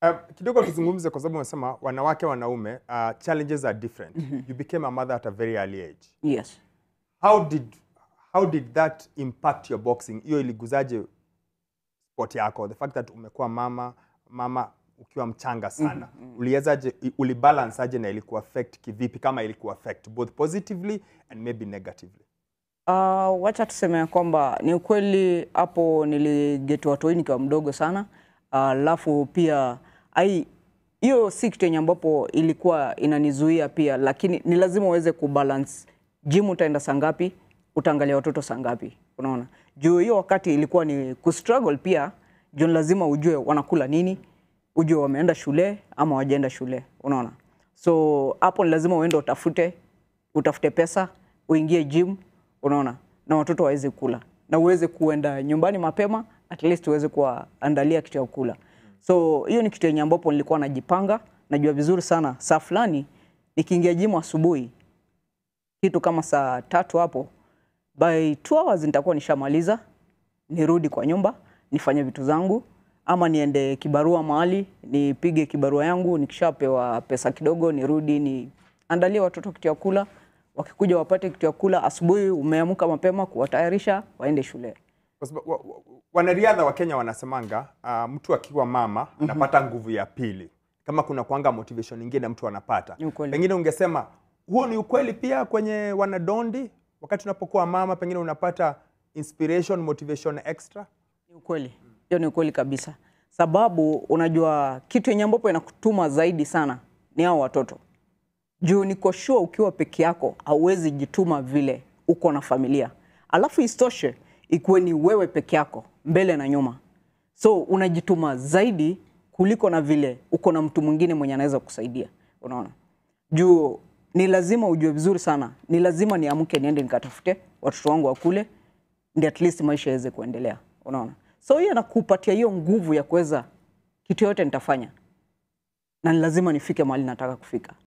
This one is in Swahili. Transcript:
Uh, kidogo tuzungumze kwa sababu umesema wanawake wanaume uh, challenges are different. You became a mother at a very early age. Yes. How did how did that impact your boxing? Hiyo iliguzaje sport yako? The fact that umekuwa mama mama ukiwa mchanga sana. Uliwezaje ulibalance aje na ilikuwa affect kivipi kama ilikuwa affect both positively and maybe negatively? Uh, wacha tuseme ya kwamba ni ukweli hapo niliget watoi nikiwa mdogo sana alafu pia ai hiyo si kitu yenye ambapo ilikuwa inanizuia pia, lakini ni lazima uweze kubalance. Gym utaenda saa ngapi, utaangalia watoto saa ngapi, unaona. Juu hiyo wakati ilikuwa ni kustruggle pia, juu ni lazima ujue wanakula nini, ujue wameenda shule ama wajaenda shule, unaona. So hapo ni lazima uende utafute utafute pesa uingie gym, unaona, na watoto waweze kula na uweze kuenda nyumbani mapema, at least uweze kuwaandalia kitu ya kula. So hiyo ni kitu yenye ambapo nilikuwa najipanga, najua vizuri sana saa fulani nikiingia gym asubuhi kitu kama saa tatu hapo, by two hours nitakuwa nishamaliza, nirudi kwa nyumba nifanye vitu zangu, ama niende kibarua mahali nipige kibarua yangu, nikishapewa pesa kidogo nirudi niandalie watoto kitu ya kula, wakikuja wapate kitu ya kula. Asubuhi umeamka mapema kuwatayarisha waende shule. Kwa sababu wa- wa- wanariadha wa Kenya wanasemanga uh, mtu akiwa mama anapata nguvu ya pili, kama kuna kuanga motivation nyingine mtu anapata. Ni ukweli. Pengine ungesema huo ni ukweli pia kwenye wanadondi, wakati unapokuwa mama, pengine unapata inspiration, motivation extra. Ni ukweli, hiyo ni ukweli kabisa, sababu unajua kitu yenye ambapo inakutuma zaidi sana ni hao watoto. Juu niko sure ukiwa peke yako hauwezi jituma vile uko na familia, alafu isitoshe ikuwe ni wewe peke yako mbele na nyuma, so unajituma zaidi kuliko na vile uko na mtu mwingine mwenye anaweza kusaidia. Unaona, juu ni lazima ujue vizuri sana, ni lazima niamke niende nikatafute watoto wangu wakule, ndi at least maisha yaweze kuendelea. Unaona, so hiyo nakupatia hiyo nguvu ya kuweza kitu yote nitafanya, na ni lazima nifike mahali nataka kufika.